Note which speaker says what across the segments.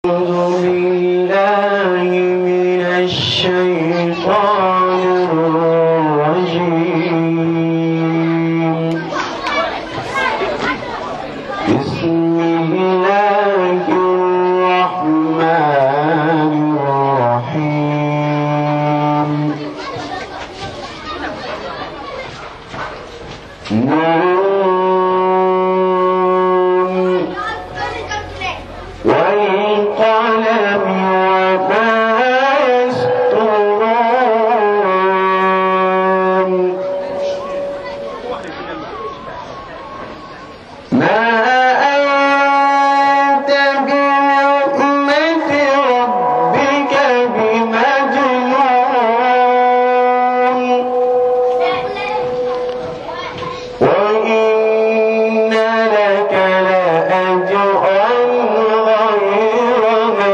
Speaker 1: أعوذ بالله من الشيطان الرجيم بسم الله الرحمن الرحيم نون والقلم وما يسطرون ما أنت بنعمة ربك بمجنون وإن لك لأجرا غير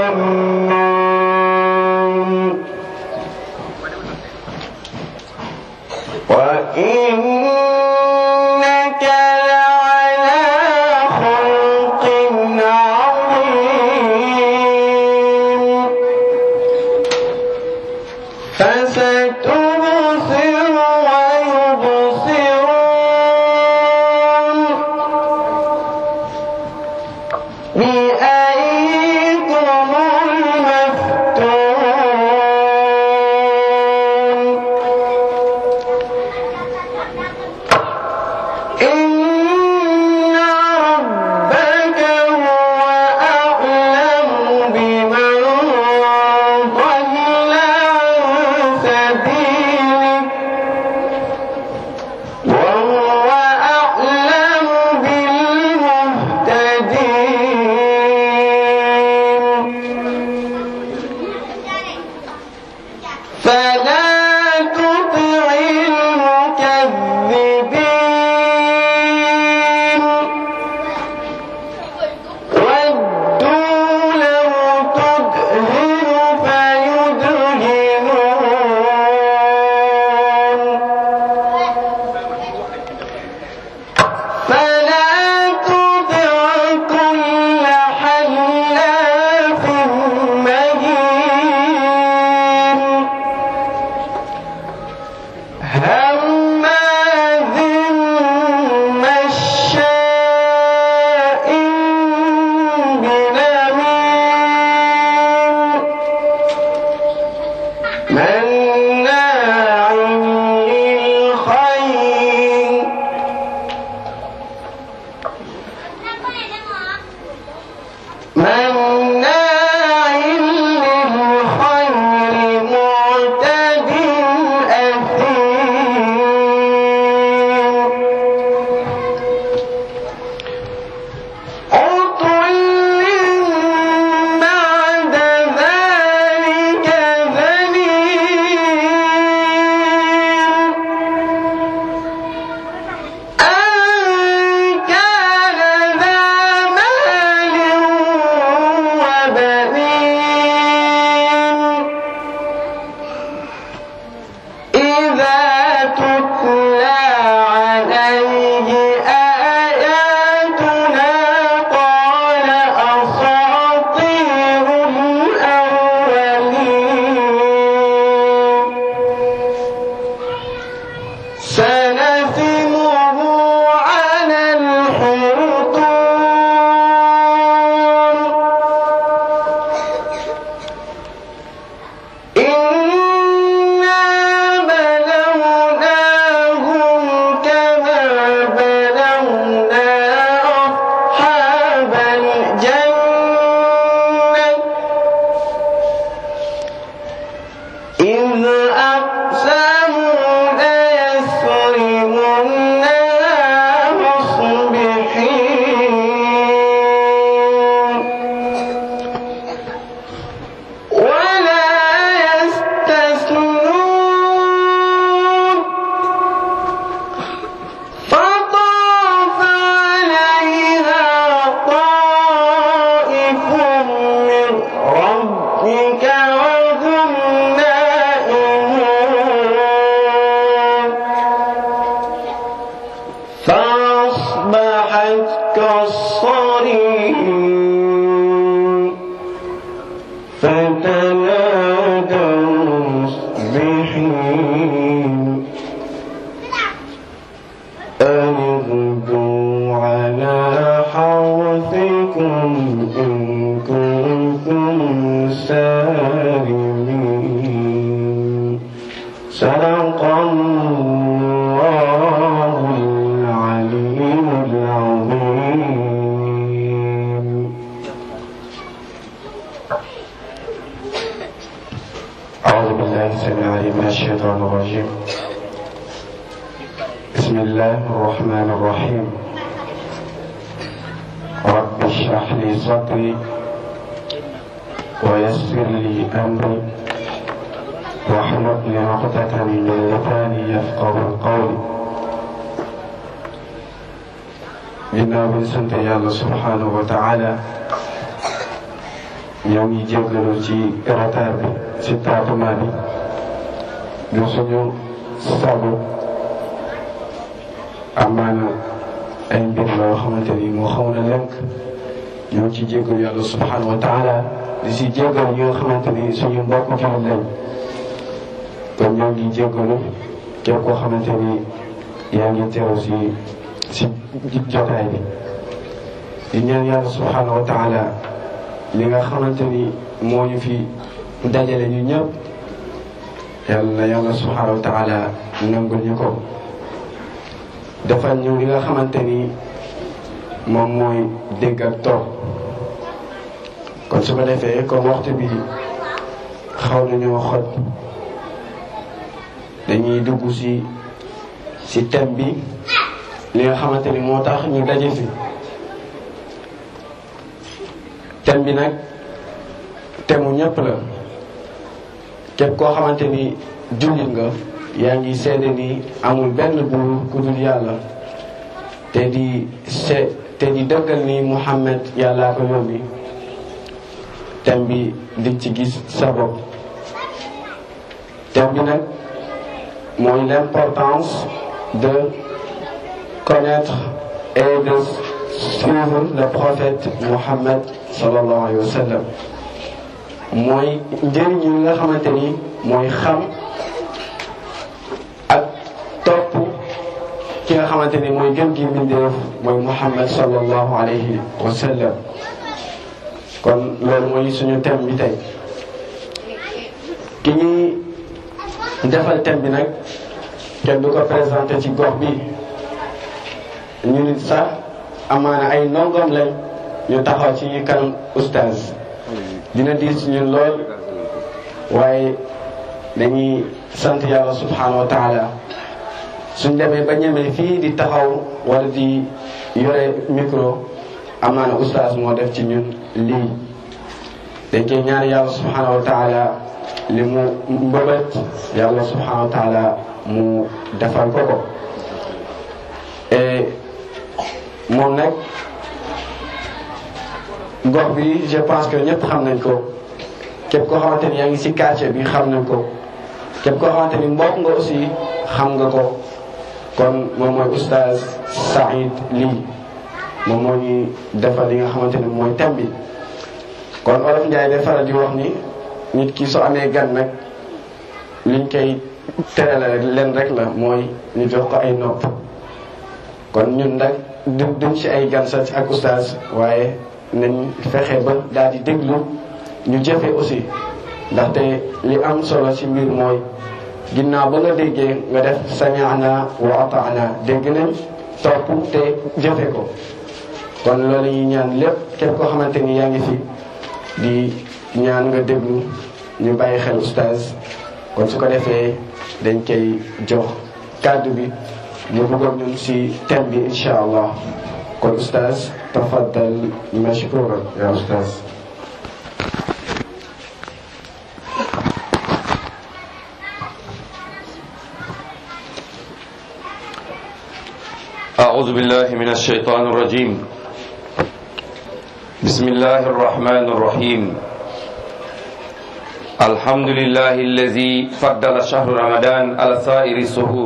Speaker 1: فتنادوا مصبحين أن اغدوا على حرثكم إن كنتم سالمين صدق الله العليم العظيم أعوذ بالله السميع العليم من الشيطان الرجيم بسم الله الرحمن الرحيم رب اشرح لي صدري ويسر لي أمري واحلل عقدة من لساني يفقه قولي ginnaaw bi ñu sant yàlla subhanahu wa taala ñoo ngi jéggalu ci retard bi ci tardement bi du suñu sabu amaana ay mbir la yoo xamante ni moo xaw na lënk ñoo ngi ci jéggalu yàlla subhanahu wa taala di si jéggalu ñi nga xamante ni suñu mbokk jullit lañ kon ñoo ngi jéggalu képp koo xamante ni yaa ngi teew si si jotaay bi di ñaan yàlla subhanahu wa taala li nga xamante ni moo ñu fi dajale ñu ñëpp yàlla na yàlla subhanahu wa taala nangul ñu ko defal ñu li nga xamante ni moom mooy dégg ak toog kon su ko defee comme waxtu bi xaw nañoo xoj dañuy dugg si si thème bi li nga xamante ni moo tax ñu daje fi thème bi nag thème mu ñëpp la képp koo xamante ni jullit nga yaa ngi seede ni amul benn buur ku dul yàlla te di se te di dëggal ni Muhammad yàllaa ko yóbbi thème bi di ci gis sa bopp thème bi nag mooy l'importance de connaître et de suivre le prophète Muhammad sallallahu alayhi wa sallam mooy njëriñ yi nga xamante ni mooy xam ak topp ki nga xamante ni mooy gën gi mbindeef mooy Muhammad sallallahu alayhi wa sallam kon loolu mooy suñu thème bi tey ki ñuy defal thème bi nag kenn du ko présenté ci gox bi ñu nit sax amaana ay ndongoom lañ ñu taxaw ci kanam oustaz dina diis ñun lool waaye dañuy sant yàlla subhanahu wa taala suñ demee ba ñemee fii di taxaw wala di yore micro amaana oustaz moo def ci ñun lii dañ koy ñaan yàlla subhanahu wa taala li mu mbëbët yàlla subhanahu wa taala mu defal ko ko et moom nag gox bi je pense que ñëpp xam nañ ko képp koo xamante ni yaa ngi ci quartier bi xam nañ ko képp koo xamante ni mbokk nga aussi xam nga ko kon moom mooy oustaz Saïd Ly moom moo ñuy defal li nga xamante ni mooy thème bi kon olof Njaay day faral di wax ni nit ki soo amee gan nag liñ koy terale rek leen rek la mooy ñu jox ko ay nopp kon ñun nag du duñ ci ay gan sax ak oustaz waaye nañ fexe ba daal di déglu ñu jëfe aussi ndaxte li am solo ci mbir mooy ginnaaw ba nga déggee nga def sami'na wa ata'na dégg nañ topp te jëfe ko kon loolu ñuy ñaan lépp képp koo xamante ni yaa ngi fi di ñaan nga déglu ñu bàyyi xel oustaz kon su ko defee dañ koy jox kàddu bi mu duggoon ñun si thème bi incha allah kon oustaz tafaddal mashkuran ya oustaz
Speaker 2: أعوذ بالله من الشيطان الرجيم بسم الله الرحمن الرحيم الحمد لله الذي فضل شهر رمضان على سائر السهور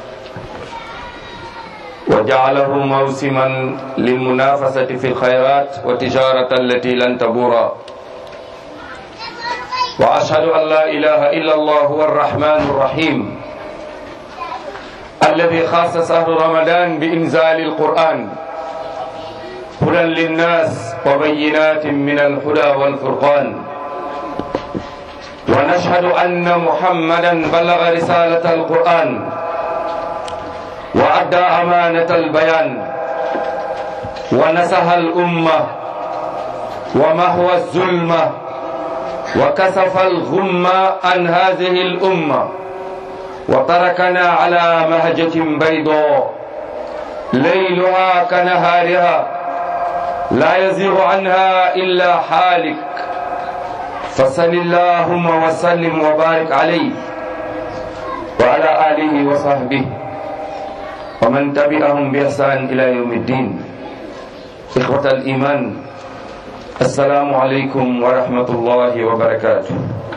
Speaker 2: وجعله موسما للمنافسة في الخيرات والتجارة التي لن تبورا واشهد ان لا اله الا الله هو الرحمن الرحيم الذي خاص شهر رمضان بانزال القران هدى للناس وبينات من الهدى والفرقان ونشهد ان محمدا بلغ رساله القران وادى امانه البيان ونصح الامه ومحو الظلمه وكسف الغم عن هذه الأمة وتركنا على مهجة بيضاء ليلها كنهارها لا يزيغ عنها إلا حالك فصل اللهم وسلم وبارك عليه وعلى آله وصحبه ومن تبعهم بإحسان إلى يوم الدين إخوة الإيمان assalaamu aleykum wa rahmatullahi wa barakaatu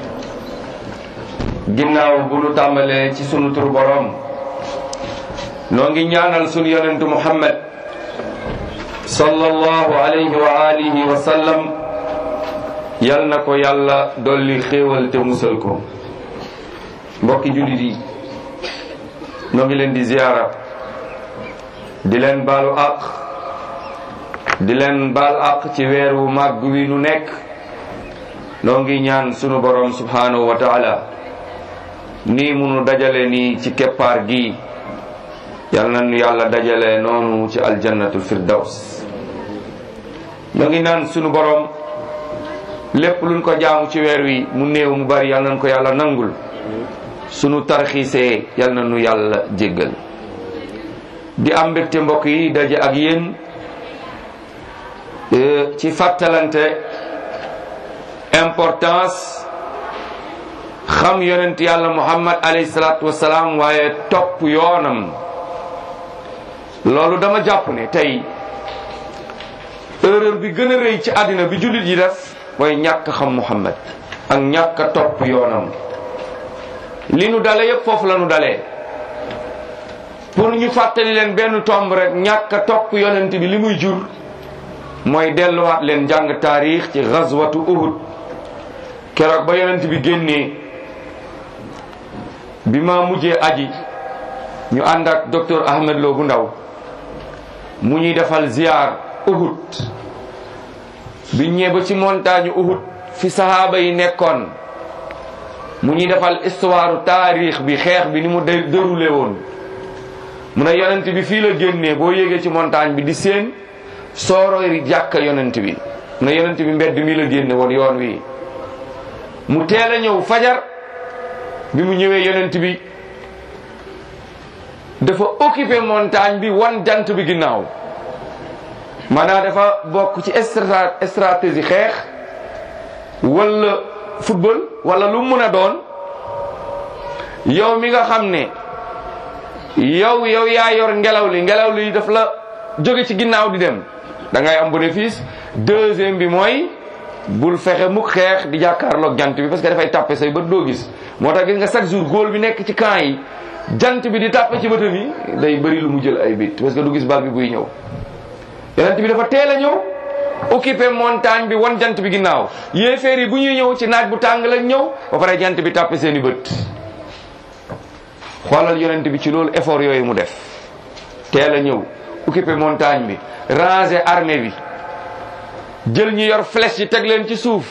Speaker 2: ginnaaw bu nu tàmbalee ci sunu tur boroom noo ngi ñaanal sunu yonentu muhammad sallallahu alayhi wa alihi wa sallam yal na ko yàlla dolli xéewal te musal ko mbokki jullit yi noo ngi leen di ziyaara di leen baalu àq di leen baal àq ci weeru màgg wi nu nekk noo ngi ñaan sunu borom subhanahu wa taala nii munu dajale nii ci keppaar gi yal na nu yàlla dajale noonu ci aljannatul firdaws noo ngi naan sunu borom lépp luñ ko jaamu ci weer wi mu néew mu bari yal nañ ko yàlla nangul sunu tarxiisee yal na nu yàlla jéggal di am mbégte mbokk yi daje ak yéen ci fàttalante importance xam yonent yàlla muhammad alayhi salaatu wasalaam waaye topp yoonam loolu dama jàpp ne tey erreur bi gën a rëy ci àddina bi jullit yi def mooy ñàkk xam muhammad ak ñàkk a topp yoonam li nu dale yépp foofu la nu dalee pour ñu fàttali leen benn tomb rek ñàkk a topp yonent bi li muy jur mooy delluwaat leen jàng taarix ci gazwatu uhud keroog ba yonent bi génnee bi ma mujjee aji ñu ànd ak docteur Ahmed Lo bu ndaw mu ñuy defal ziar uhud bi ñëwee ba ci montagne uhud fi sahaaba yi nekkoon mu ñuy defal histoire taarix bi xeex bi ni mu déroulé woon mu ne yonent bi fii la génnee boo yéegee ci montagne bi di seen sooroy jàkka yonent bi na yonent bi mbedd mi la génne woon yoon wi mu teel a ñëw fajar bi mu ñëwee yonent bi dafa occupé montagne bi wan jant bi ginnaaw maanaam dafa bokk ci stratégie xeex wala football wala lu mun a doon yow mi nga xam ne yow yow yaa yor ngelaw li ngelaw li daf la jóge ci ginnaaw di dem da ngay am bénéfice deuxième bi mooy bul fexe mukk xeex di jàkkaarloog jant bi parce que dafay tàppe say bët doo gis moo tax gis nga chaque jour góol bi nekk ci camp yi jant bi di tàppe ci bëtam yi day bëri lu mu jël ay bit parce que du gis bal bi buy ñëw yonent bi dafa teel a ñëw occupé montagne bi wan jant bi ginnaaw yéeféer yi bu ñuy ñëw ci naaj bu tàng lañ ñëw ba pare jant bi tàppe seeni bët xoolal yonent bi ci loolu effort yooyu mu def teel a ñëw occupé montagne bi ranger armée bi jël ñi yor flèche yi teg leen ci suuf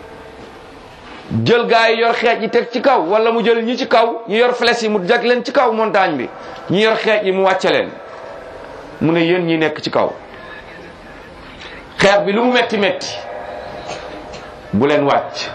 Speaker 2: jël gaa yi yor xeej yi teg ci kaw wala mu jël ñi ci kaw ñi yor flèche yi mu jag leen ci kaw montagne bi ñi yor xeej yi mu wàcce leen mu ne yéen ñi nekk ci kaw xeex bi lu mu metti metti bu leen wàcc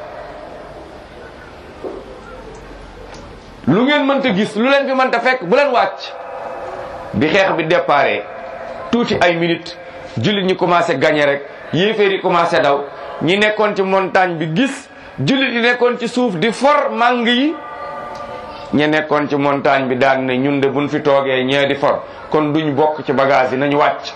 Speaker 2: lu ngeen mënta gis lu leen fi mënta fekk bu leen wàcc bi xeex bi déparé tuuti ay minutes jullit ñi commencé gagné rek yéeféer yi commencé daw ñi nekkoon ci montagne bi gis jullit yi nekkoon ci suuf di for màng yi ñi nekkoon ci montagne bi daan ne ñun de buñ fi toogee ñee di for kon duñ bokk ci bagage yi nañu wàcc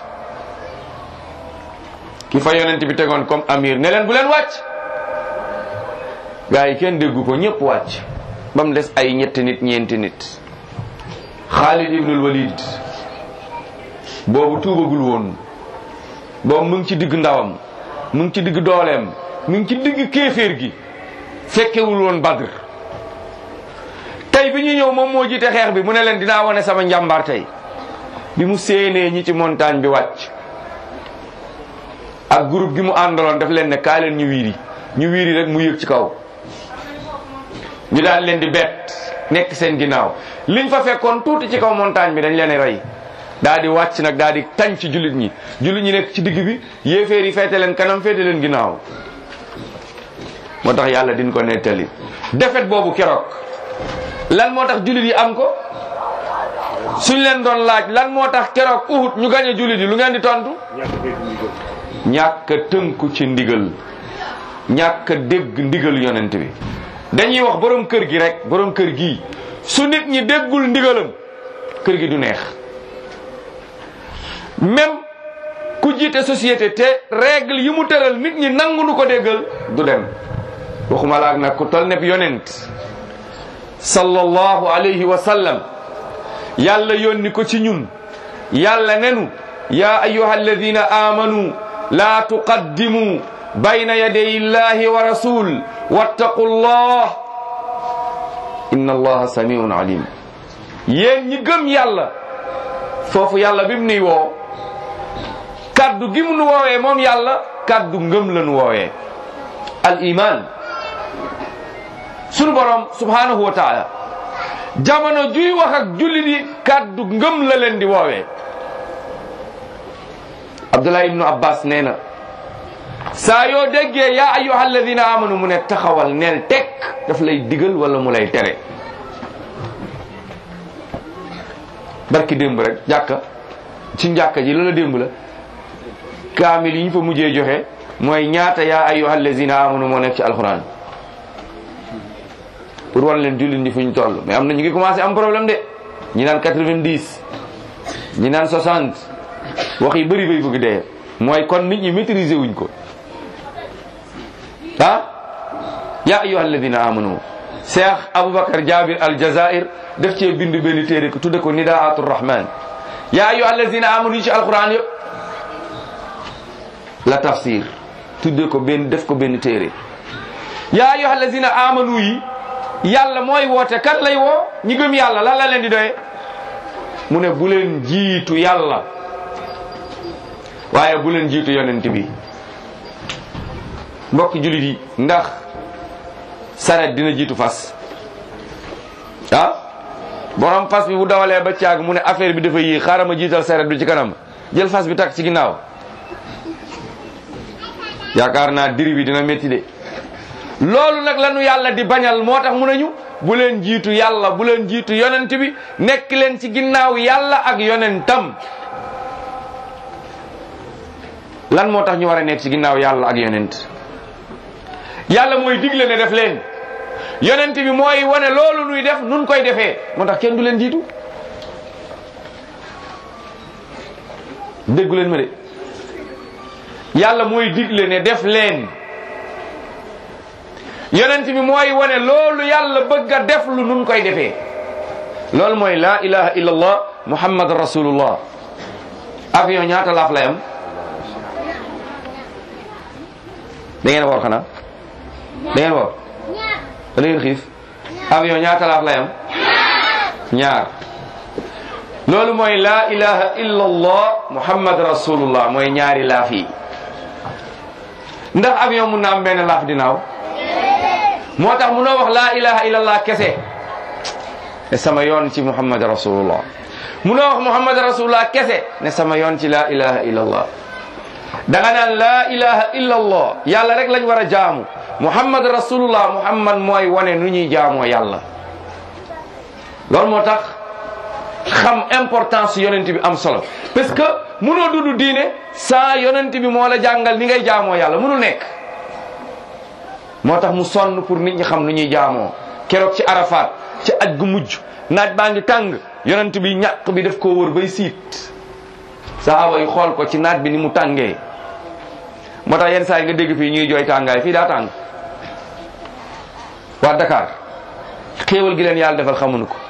Speaker 2: ki fa yonent bi tegoon comme amir ne leen bu leen wàcc gaa yi kenn déggu ko ñëpp wàcc ba mu des ay ñetti nit ñeenti nit Xaalid ibnul Walid boobu tuubagul woon boobu mu ngi ci digg ndawam mu ngi ci digg dooleem mu ngi ci digg kéeféer gi fekkewul woon badr tey bi ñu ñëw moom moo jiite xeex bi mu ne leen dinaa wane sama njàmbaar tey bi mu séenee ñi ci montagne bi wàcc ak groupe gi mu àndaloon daf leen ne kaa leen ñu wiiri ñu wiiri rek mu yëg ci kaw ñu daal leen di bett nekk seen ginnaaw liñ fa fekkoon tuuti ci kaw montagne bi dañ leen rey daal di wàcc nag daal di tañ ci jullit ñi jullit ñi nekk ci digg bi yéeféer yi feete leen kanam feete leen ginnaaw moo tax yàlla din ko nettali defet boobu keroog lan moo tax jullit yi am ko suñ leen doon laaj lan moo tax keroog Uhud ñu gañe jullit yi lu ngeen di tontu ñàkk a tënku ci ndigal ñàkk a dégg ndigal yonent bi dañuy wax borom kër gi rek borom kër gi su nit ñi déggul ndigalam kër gi du neex même ku jiite société te règle yi mu tëral nit ñi nangu nu ko déggal du dem waxuma laak nag ku tol nepp yonent sallallahu alayhi wa sallam yàlla yónni ko ci ñun yàlla nenu ya ayuha alladina amanu la tuqaddimu bayna yaday illahi wa rasul wattaqu llah inna allaha samiun alim yéen ñi gëm yàlla foofu yàlla bi mu nuy woo kaddu gi mu nu woowee moom yàlla kaddu ngëm la nu woowee al iman sunu borom subhanahu wa taala jamono juy wax ak jullit yi kaddu ngëm la leen di woowee abdullah ibnu abbas nee na saa yoo déggee yaa ayyuha alladina amanu mu ne taxawal neel tekk daf lay digal wala mu lay tere barki démb rek jàkka ci njàkka ji la la démb la kaamil yi ñu fa mujjee joxe mooy ñaata yaa ayyuha alladina amanu moo nekk ci alquran pour wan leen jullit ñi fu ñu toll mais am na ñu ngi commencé am problème de ñi naan 90 ñi naan 60 wax yi bëri bay bëgg dee mooy kon nit ñi maîtriser wuñ ko ah ya ayuha alladina amanu cheikh aboubacar jabir al jazair def cee bind benn téere ko tudde ko nidaatu rahman ya ayuha alladina amanu yi ci alquran yëpp la tafsir tudde ko benn def ko benn téere ya ayuha alladina amanu yi yàlla mooy woote kat lay woo ñi gëm yàlla lan la leen di doye mu ne bu leen jiitu yàlla waaye bu leen jiitu yonent bi mbokk jullit yi ndax saret dina jiitu fas ah borom fas bi bu dawalee ba caag mu ne affaire bi dafa yéex xaaral ma jiital saret bi ci kanam jël fas bi takk ci ginnaaw yaakaar naa diri bi dina métti de loolu nag lanu yàlla di bañal moo tax mu nañu bu leen jiitu yàlla bu leen jiitu yonent bi nekk leen ci ginnaaw yàlla ak yonentam lan moo tax ñu war a nekk ci ginnaaw yàlla ak yonent yàlla mooy digle ne def leen yonent bi mooy wane loolu nuy def nun koy defee moo tax kenn du leen jiitu déggu leen ma de yàlla mooy digle ne def leen yonent bi mooy wane loolu yàlla bëgg a def lu nun koy defee loolu mooy la ilaha illallah muhammad rasulullah avion ñaata laaf lay am da ngeen woor xanaa da ngeen woor da ngeen xiif avion ñaata laaf lay am ñaar loolu mooy la ilaha illallah muhammad rasulullah mooy ñaari laaf yi ndax avion mun na am benn laaf dinaaw moo tax munoo wax la ilaha illallah kese ne sama yoon ci muhammad rasulullah munoo wax muhammad rasulullah kese ne sama yoon ci la ilaha illallah danga naan la ilaha illallah yàlla rek lañ war a jaamu muhammad rasulullah muhammad mooy wane nu ñuy jaamoo yàlla loolu moo tax xam importance yonent bi am solo parce que munoo dudd diine sans yonent bi moo la jàngal ni ngay jaamoo yàlla munul nekk moo tax mu sonn pour nit ñi xam nu ñuy jaamoo keroog ci arafat ci aj gu mujj naaj baa ngi tàng yonent bi ñàq bi def koo wër bay siit sahaaba yi xool ko ci naaj bi ni mu tàngee moo tax yenn saa yi nga dégg fii ñuy jooy tàngaay fii daa tàng waa Dakar xéewal gi leen yàlla defal xamuñu ko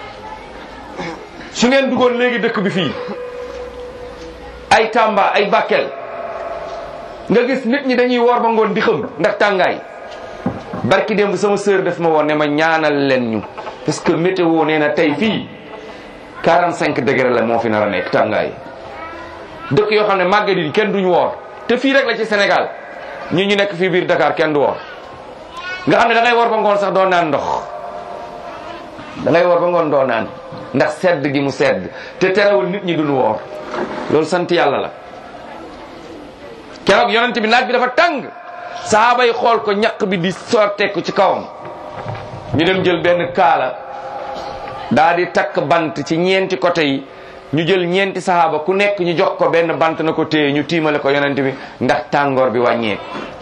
Speaker 2: su ngeen duggoon léegi dëkk bi fii ay Tamba ay Bakel nga gis nit ñi dañuy woor ba ngoon di xëm ndax tàngaay barki démb sama sœur def ma woon ne ma ñaanal leen ñu parce que météo nee na tey fii 45 degré la moo fi nar a nekk tàngaay dëkk yoo xam ne màggat yi kenn duñu woor te fii rek la ci Sénégal ñu ñu nekk fii biir Dakar kenn du woor nga xam ne da ngay woor ba ngoon sax doo naan ndox da ngay woor ba ngoon doo naan ndax sedd gi mu sedd te terewul nit ñi duñu woor loolu sant yàlla la keroog yonent bi naaj bi dafa tàng sahaaba yi xool ko ñaq bi di sorteeku ci kawam ñu dem jël benn kaala daa di takk bant ci ñeenti côté yi ñu jël ñeenti sahaaba ku nekk ñu jox ko benn bant na ko téye ñu tiimale ko yonent bi ndax tàngoor bi wàññeeku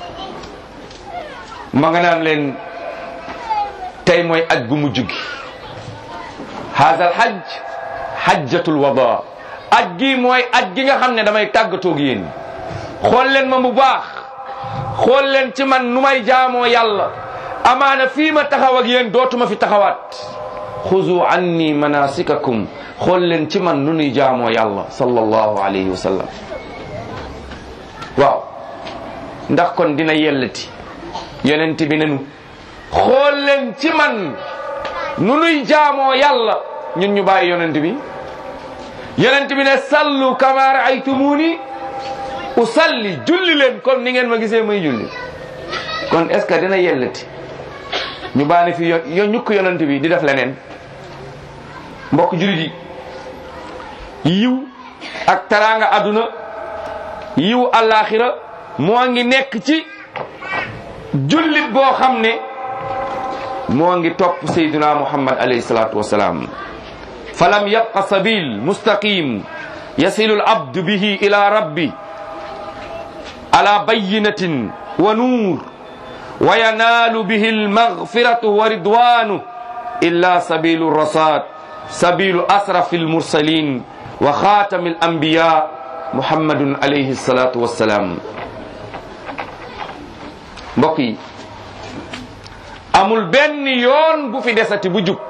Speaker 2: ma nga naan leen tey mooy aj gu mujj gi haazal hajj hajjatul wada aj gi mooy aj gi nga xam ne damay tàggatoog yéen xool leen ma bu baax xool leen ci man nu may jaamoo yàlla amaana fii ma taxaw ak yéen dootuma fi taxawaat xuzu anni manasikakum xool leen ci man nu nuy jaamoo yàlla sallallahu alayhi wa sallam waaw ndax kon dina yellati yonent bi nenu xool leen ci man nu nuy jaamoo yàlla ñun ñu bàyyi yonent bi yonent bi ne sallu kama raaytumuni usalli julli leen comme ni ngeen ma gisee may julli kon est ce que dina yellati ñu baane fi yo yo ñukk yonent bi di def leneen mbokk julit yi yiw ak taraanga aduna yiw alaxira moo ngi nekk ci jullit boo xam ne moo ngi topp sayduna muhammad alayhi salatu wasalaam falam yabqa sabil mustaqim yasilu alabdu bihi ila rabbi ala bayinatin wa nuur wa yanaalu bihi almaghfiratu wa ridwanu illa sabilu rasad sabilu asrafi almursalin wa khatami alambiya muhammadun alayhi salatu wassalam mbokk yi amul benn yoon bu fi desati bu jub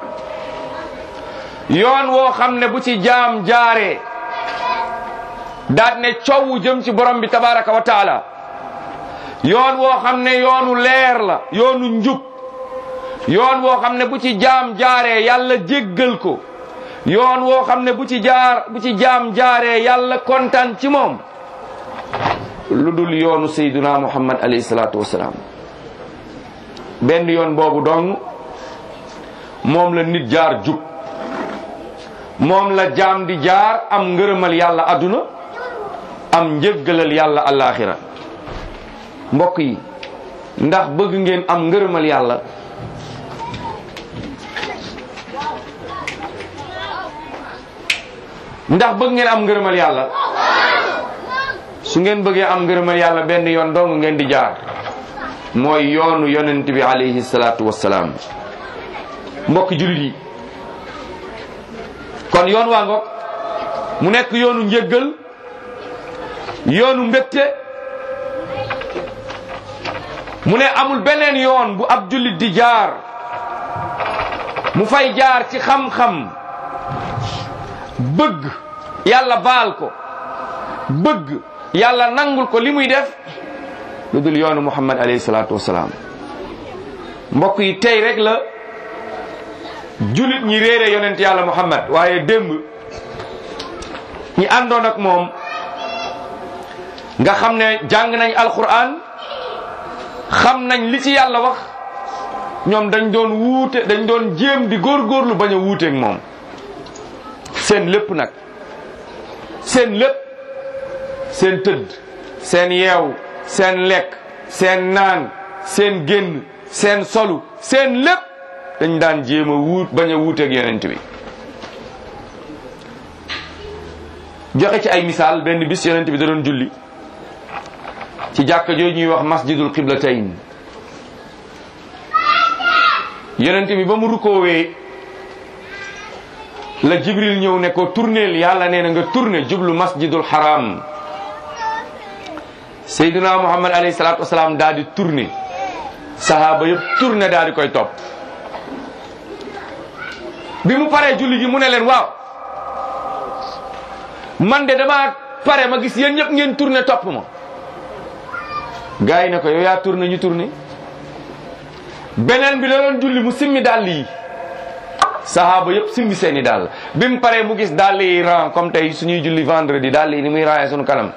Speaker 2: yoon woo xam ne bu ci jaam jaaree daat ne coow jëm ci borom bi tabaraka wa taala yoon woo xam ne yoonu leer la yoonu njub yoon woo xam ne bu ci jaam jaaree yàlla jéggal ko yoon woo xam ne bu ci jaar bu ci jaam jaaree yàlla kontaan ci moom lu dul yoonu sayduna muhammad alayhi salaatu wasalaam benn yoon boobu dong moom la nit jaar jub moom la jaam di jaar am ngërëmal yàlla aduna am njëggalal yàlla alaxira mbokk yi ndax bëgg ngeen am ngërëmal yàlla ndax bëgg ngeen am ngërëmal yàlla su ngeen bëggee am ngërëmal yàlla benn yoon dong ngeen di jaar mooy yoonu yonent bi alayhi salaatu wassalaam mbokk julit yi kon yoon waa ngoog mu nekk yoonu njëggal yoonu mbégte mu ne amul beneen yoon bu ab jullit di jaar mu fay jaar ci xam-xam bëgg yàlla baal ko bëgg yàlla nangul ko li muy def lu dul yoonu muhammad alayhi salaatu wasalaam mbokk yi tey rek la julit ñi réere yonent yàlla muhammad waaye démb ñi àndoon ak moom nga xam ne jàng nañ alquran xam nañ li ci yàlla wax ñoom dañ doon wuute dañ doon jéem di góorgóorlu bañ a wuuteeg moom seen lépp nag seen lépp seen tëdd seen yeew seen lekk seen naan seen génn seen solu seen lépp dañ daan jéem a wuut bañ a wuuteeg yonent bi joxe ci ay misaal benn bis yonent bi da doon julli ci jàkka jooju ñuy wax masjidul qiblatayn yonent bi ba mu rukoowee la jibril ñëw ne ko tourneel yàlla nee na nga tourné jublu masjidul haram seydina muhammad alayhi salatu wasalaam daal di tourné sahaaba yëpp tourné daal di koy topp bi mu paree julli gi mu ne leen waaw man de dama pare ma gis yéen ñëpp ngeen tourné topp ma gars yi ne ko yow yaa tourné ñu tourné beneen bi da doon julli mu simmi dàll yi sahaaba yëpp simmi seeni dàll bi mu paree mu gis dàll yi ran comme tey suñuy julli vendredi dàll yi ni muy raayee suñu kanam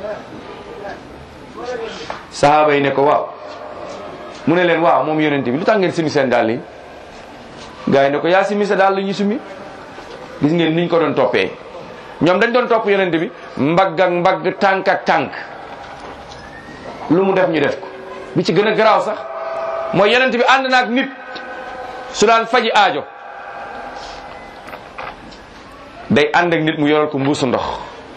Speaker 2: sahaaba yi ne ko waaw mu ne leen waaw moom yonente bi lu tax ngeen simmi seen dàll yi gars yi ne ko yaa simmi sa dàll ñu simmi gis ngeen niñ ko doon toppee ñoom dañ doon topp yonente bi mbagg ak mbagg tànk ak tànk lu mu def ñu def ko bi ci gën a garaaw sax mooy yonente bi ànd naag nit su daan faji aajo day ànd ak nit mu yoral ko mbuusu ndox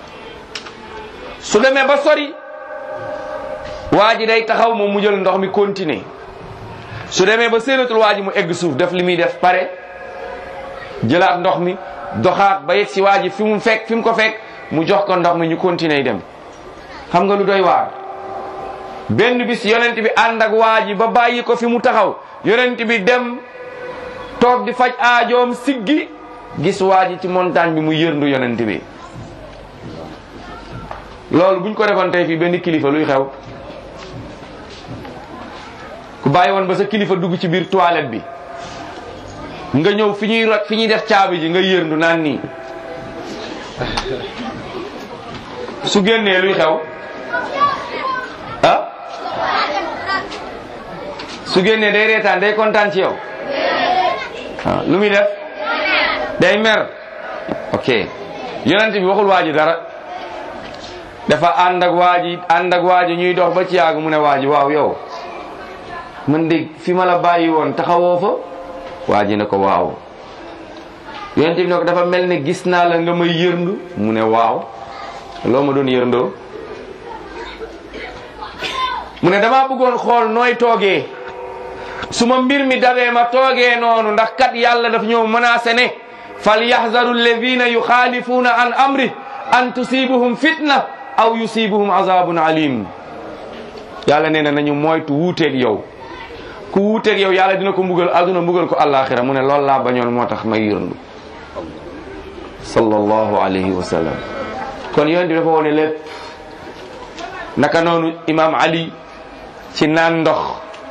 Speaker 2: su demee ba sori waa ji day taxaw moom mu jël ndox mi continuer su demee ba séenatul waa ji mu egg suuf def li muy def pare jëlaat ndox mi doxaat ba yegg si waa ji fi mu fekk fi mu ko fekk mu jox ko ndox mi ñu continuer dem xam nga lu doy waar benn bis yonent bi ànd ak waa ji ba bàyyi ko fi mu taxaw yonent bi dem toog di faj aajoom siggi gis waa ji ci montagne bi mu yërndu yonent bi loolu buñ ko defoon tey fii benn kilifa luy xew ku bàyyi woon ba sa kilifa dugg ci biir toilette bi nga ñëw fi ñuy rot fi ñuy def caabi ji nga yërndu naan nii su génnee luy xew ah su génnee day reetaan day kontaan ci yow ah lu muy def day mer ok yonent bi waxul waa ji dara dafa ànd ak waa ji ànd ak waa ji ñuy dox ba ci yàgg mu ne waa ji waaw yow man de fi ma la bàyyi woon taxawoo fa waa ji ne ko waaw yonent bi ne ko dafa mel ne gis naa la nga may yërndu mu ne waaw loo ma doon yërndoo mu ne dama bëggoon xool nooy toogee su ma mbir mi dabee ma toogee noonu ndax kat yàlla daf ñëw menacé ne fal yaxzaru alladina yuxaalifuuna an amri an tusibuhum fitna aw yusibuhum azabun alim yàlla nee na nañu moytu wuuteeg yow ku wuuteeg yow yàlla dina ko mbugal aduna mbugal ko àllaaxira mu ne loolu laa bañoon moo tax may yërndu sallallahu alayhi wa sallam kon yonent bi dafa wone lépp naka noonu imam ali ci naan ndox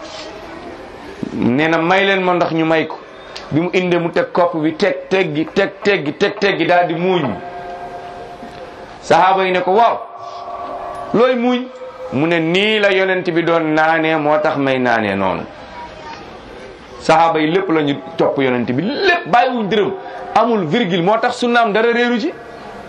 Speaker 2: nee na may leen ma ndox ñu may ko bi mu indee mu teg kopp bi teg teggi teg teggi teg teggi daal di muuñ sahaaba yi ne ko waaw looy muuñ mu ne nii la yonent bi doon naanee moo tax may naanee noonu sahaaba yi lépp la ñu topp yonent bi lépp bàyyiwuñ dërëm amul virgule moo tax sunnaam dara réeru ci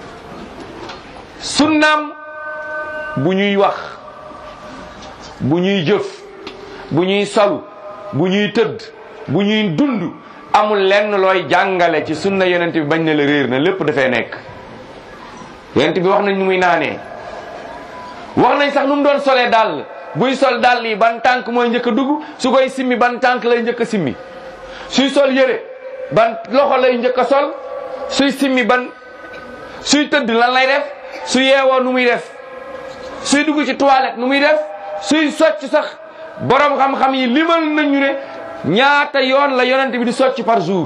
Speaker 2: sunnaam bu ñuy wax bu ñuy jëf bu ñuy salu bu ñuy tëdd bu ñuy dund amul lenn looy jàngale ci sunna yonent bi bañ na la réer na lépp dafay nekk yonent bi wax nañ nu muy naanee wax nañ sax nu mu doon solee dàll buy sol dàll yi ban tànk mooy njëkk a dugg su koy simmi ban tànk lay njëkk a simmi suy sol yére ban loxo lay njëkk a sol suy simmi ban suy tëdd lan lay def su yeewoo nu muy def suy dugg ci toilette nu muy def suy socc sax borom xam-xam yi limal nañu ne ñaata yoon la yonent bi di socc par jour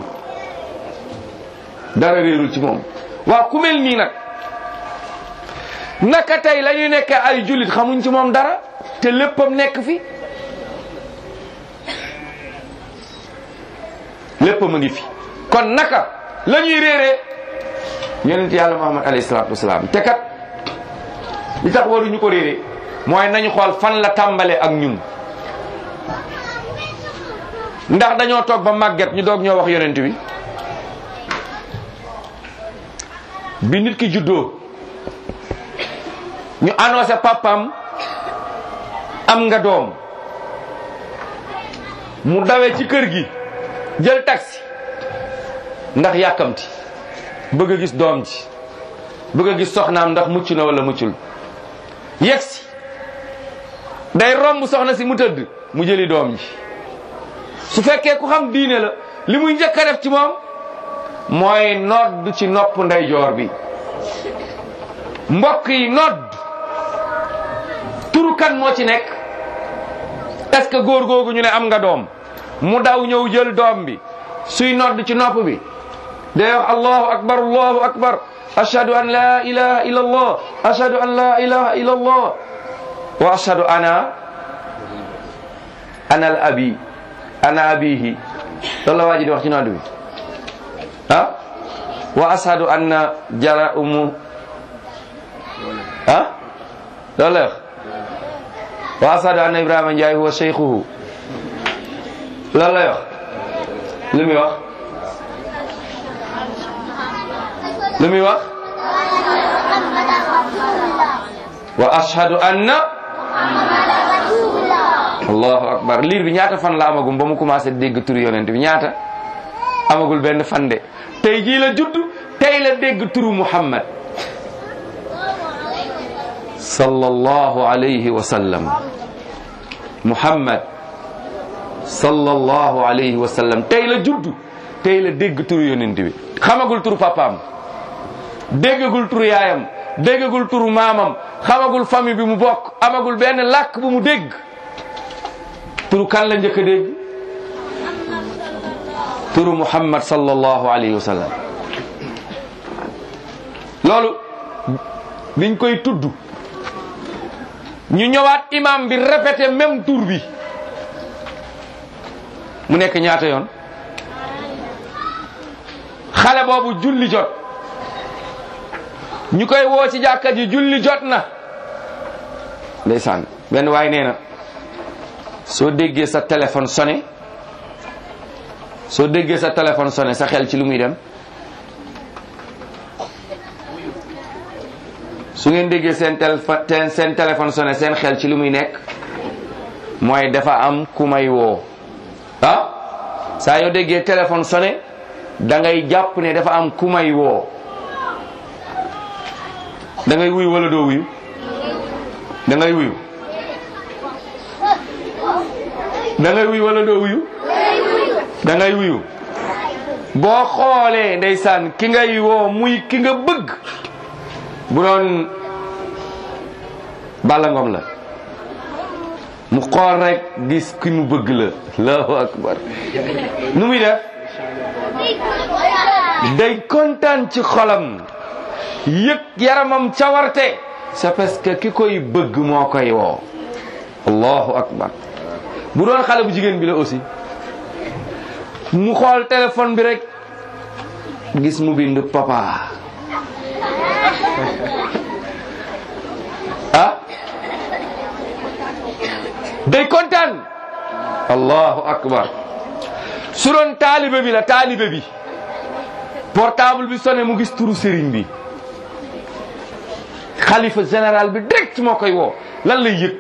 Speaker 2: dara réerul ci moom waaw ku mel nii nag naka tey la ñuy nekk ay jullit xamuñ ci moom dara te léppam nekk fi léppam a ngi fi kon naka la ñuy réeree yonent yàlla muhammad alayhi salaatu wasalaam te kat li tax waruñu ko réeree mooy nañu xool fan la tàmbalee ak ñun ndax dañoo toog ba màgget ñu doog ñoo wax yonent bi bi nit ki juddoo ñu annoncé papam am nga doom mu dawee ci kër gi jël taxi ndax yàkkamti bëgg a gis doom ji bëgg a gis soxnaam ndax mucc na wala muccul yegsi day romb soxna si mu tëdd mu jëli doom ji su fekkee ku xam diine la li muy njëkk a def ci moom mooy nodd ci nopp ndeyjoor bi mbokk yi nodd turu kan moo ci nekk est-ce que góor googu ñu ne am nga doom mu daw ñëw jël doom bi suy nodd ci nopp bi day wax allahu akbar allahu akbar ashhadu an la ilaha illa allah ashhadu an la ilaha illa allah wa ashhadu ana ana al abi ana abihi loolu la waa ji di wax ci nodd bi ah wa ashadu anna jara umu ah loolu la wax wa ashadu anna ibrahima ndiaye huwa cheikhuhu loolu lay wax lu muy wax lu muy wax wa ashhadu anna allahu akbar liir bi ñaata fan la amagum ba mu commencé dégg turu yonent bi ñaata amagul benn fan de tey jii la judd tey la dégg turu muhammad sallallahu alayhi wa sallam muhammad sallallahu alayhi wa sallam tey la judd tey la dégg turu yonent bi xamagul turu papaam déggagul turu yaayam déggagul turu maamam xamagul famille bi mu bokk amagul benn làkk bu mu dégg turu kan la njëkk a dégg turu muhammad sallallahu alayhi wa sallam loolu biñ koy tudd ñu ñëwaat imam bi répété même tur bi mu nekk ñaata yoon xale boobu julli jot ñu koy woo ci jàkka ji julli jot na ndeysaan benn waay nee na soo déggee sa téléphone sonné soo déggee sa téléphone sonné sa xel ci lu muy dem su ngeen déggee seen téléphone seen téléphone sonné seen xel ci lu muy nekk mooy dafa am ku may woo ah saa yoo déggee téléphone sonné da ngay jàpp ne dafa am ku may woo da ngay wuyu wala doo wuyu da ngay wuyu da ngay wuyu wala doo wuyu da ngay wuyu boo xoolee ndeysaan ki ngay woo muy ki nga bëgg bu doon Balla Ngom la mu xool rek gis ki mu bëgg la allahu akbar nu muy def day kontaan ci xolam yëg yaramam cawarte c'est parce que ki koy bëgg moo koy woo allahu akbar bu doon xale bu jigéen bi la aussi mu xool téléphone bi rek gis mu bind papa ah day kontaan allahu akbar su doon taalibe bi la taalibe bi portable bi sonné mu gis turu sëriñ bi xalifa général bi direct moo koy woo lan lay yëg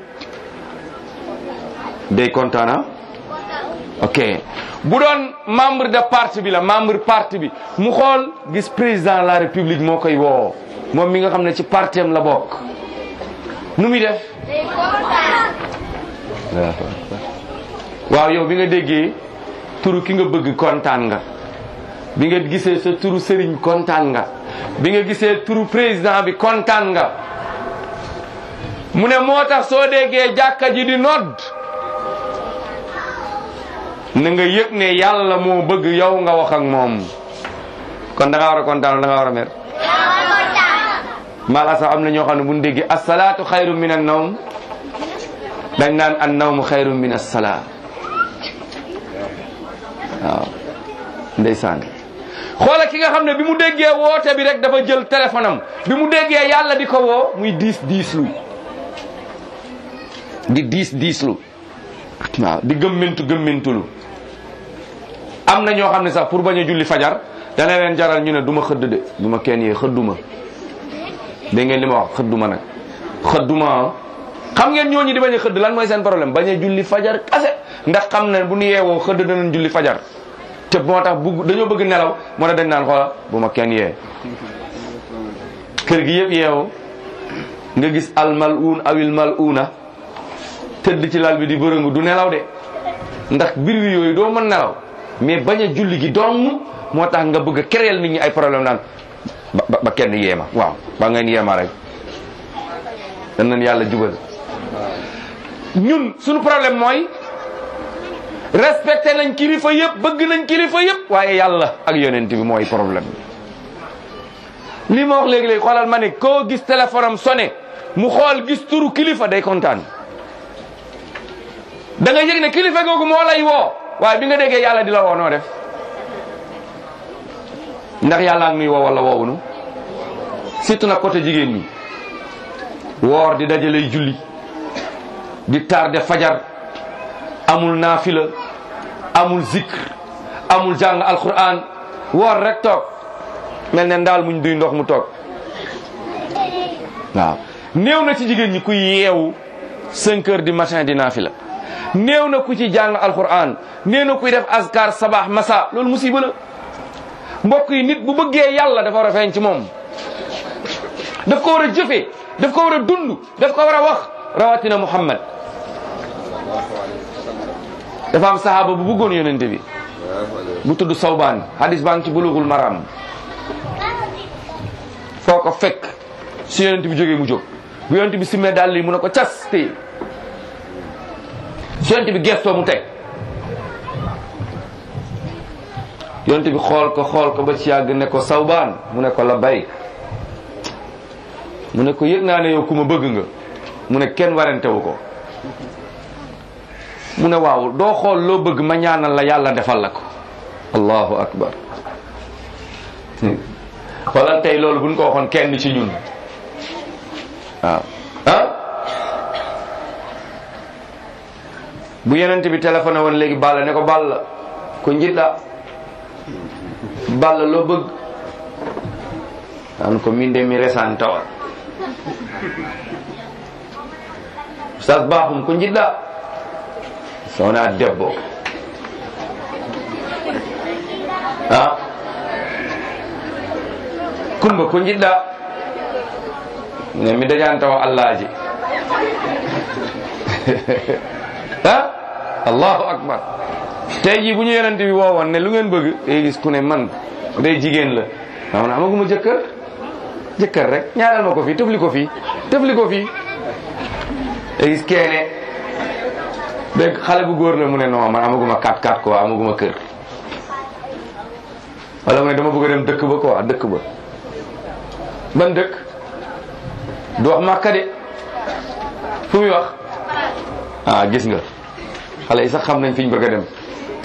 Speaker 2: day kontaan ah ok bu doon membre de parti bi la membre parti bi mu xool gis président de la république moo koy woo moom mi nga xam ne ci partem la bokk nu muy def waaw yow bi nga déggee turu ki nga bëgg kontaan nga bi nga gisee sa turu sëriñ kontaan nga bi nga gisee turu président bi kontaan nga mu ne moo tax soo déggee jàkka ji di nodd na nga yëg ne yàlla moo bëgg yow nga wax ak moom kon da nga war a kontaan da nga war a mer maala sax am na ñoo xam ne bu ñu déggee asalaatu xayru min an nawm dañ naan an nawmu xayru min assalaa waaw ndeysaan xoola ki nga xam ne bi mu déggee woote bi rek dafa jël téléphone am bi mu déggee yàlla di ko woo muy diis diislu di diis diislu waaw di gëmmintu gëmmintulu am na ñoo xam ne sax pour bañ a julli fajar dana leen jaral ñu ne du ma xëdd de du ma kenn yee xëdduma dégg ngeen li ma wax xëdduma nag xëdduma xam ngeen ñooñu di bañ a xëdd lan mooy seen problème bañ a julli fajar kase ndax xam ne bu ñu yeewoo xëdd danañ julli fajar te moo tax bugg dañoo bëgg nelaw moo tax dañ naan xoola bu ma kenn yee kër gi yëpp yeewu nga gis al mal'un awil mal'una tëdd ci lal bi di bërëngu du nelaw de ndax bir wi yooyu doo mën nelaw mais bañ a julli gi dong moo tax nga bëgg a créer nit ñi ay problème naan ba ba kenn yeema waaw ba ngeen yeema rek dan nañ yàlla jubal ñun suñu problème mooy respecté nañ kilifa yëpp bëgg nañ kilifa yëpp waaye yàlla ak yonent bi mooy problème li ma wax léegi-léegi xoolal ma ne koo gis téléphone am sonné mu xool gis turu kilifa day kontaan da nga yëg ne kilifa googu moo lay woo waaye bi nga déggee yàlla di la woo noo def ndax yàlla ak nuy woo wala woowunu surtout nag côté jigéen ñi woor di dajalay julli di tardé fajar amul naafila amul zikr amul jàng alquran woor rek toog mel ne ndaal muñ duy ndox mu toog waaw néew na ci jigéen ñi kuy yeewu 5 heures du matin di naafila néew na ku ci jàng alquran néew na kuy def azkar sabah masa loolu musiba la mbokk yi nit bu bëggee yàlla dafa war a feeñ ci moom daf ko war a jëfee daf ko war a dund daf ko war a wax rawatina muhammad dafa am sahaaba bu bëggoon yonente bi bu tudd sawbaan hadis baa ngi ci bulughul maram foo ko fekk si yonente bi jógee mu jóg bu yonente bi simmee dàll yi mu ne ko cas téye su yonente bi gestoo mu teg yonente bi xool ko xool ko ba ci yàgg ne ko sawbaan mu ne ko la bay mu ne ko yëg naa ne yow ku ma bëgg nga mu ne kenn warantewu ko mu ne waaw doo xool loo bëgg ma ñaanal la yàlla defal la ko allahu akbar xoolal tey loolu buñ ko waxoon kenn ci ñun waaw ah bu yenente bi téléphoné woon léegi Balla ne ko Balla ko njiɗɗa Balla loo bëgg an ko min de mi resan tawa sas baaxum ko njiɗɗa sowona debbo a kumba ko jiɗɗa ne mi dañani tawa allaji ha allahu akbar tey jii bu ñu yonente bi woowoon ne lu ngeen bëgg day gis ku ne man day jigéen la waaw na amaguma jëkkër jëkkër rek ñaanal ma ko fii tëfli ko fii tëfli ko fii day gis keene dégg xale bu góor la mu ne non man amaguma 4-4 quoi amaguma kër wala mu ne dama bëgg a dem dëkk ba quoi dëkk ba ban dëkk du wax màkka de fu muy wax ah gis nga xale yi sax xam nañ fi ñu bëgg a dem